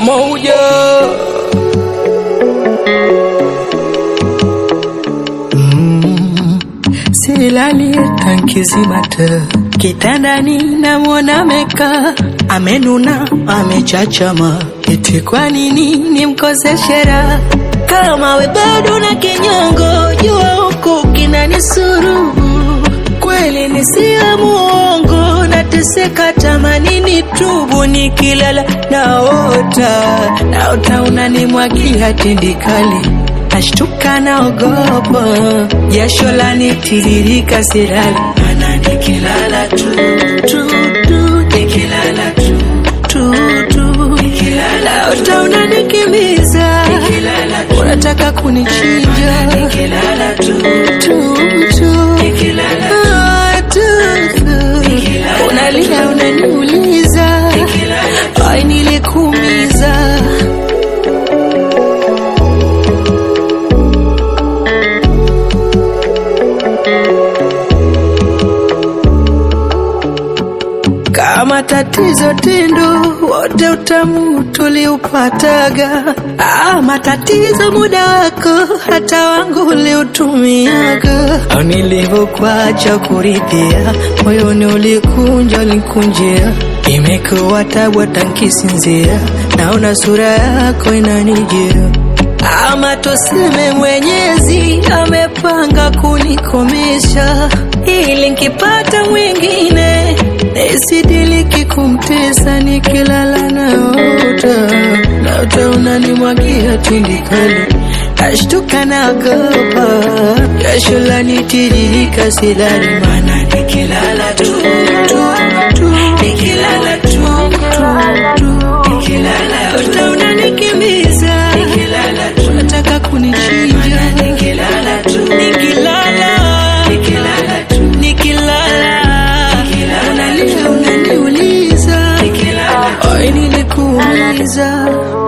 moja silali tankizimata kitandani namwona meka amenuna amechachama eti kwa nini nimkoseshe raha kama we bado na kinyongo jua huku kinanisuru kweli nisiwe muongo nateseka tamanini tubu nikilala naota naota unanimwagia tindikali nashtuka naogopa jasho lanitiririka sirali mana nikilala tu tu tu nikilala tu tu tu nikilala naota unanikimbiza unataka kunichinja nikilala tu tu tu nikilala ah, tu tu unalia unaniuliza ai nilikuumiza kama tatizo tindo wote utamu tuliupataga ah, matatizo muda wako hata wangu uliutumiaga au nilivyokuacha kuridhia moyoni ulikunja ulikunjia imekuwa tabu hata nkisinzia naona sura yako inanijia ama tuseme mwenyezi amepanga kunikomesha ili nkipata mwingine nisidiliki kumtesa nikilala naota naota unanimwagia tindikali nashtuka nagopa jasho lanitiririka silali mana nikilala tu tu tu nikilala tu tu tu nikilala naota unanikimbiza nikilala tu unataka kunichinja nikilala tu nikilala nikilala tu nikilala unalia unaniuliza ai nilikuumiza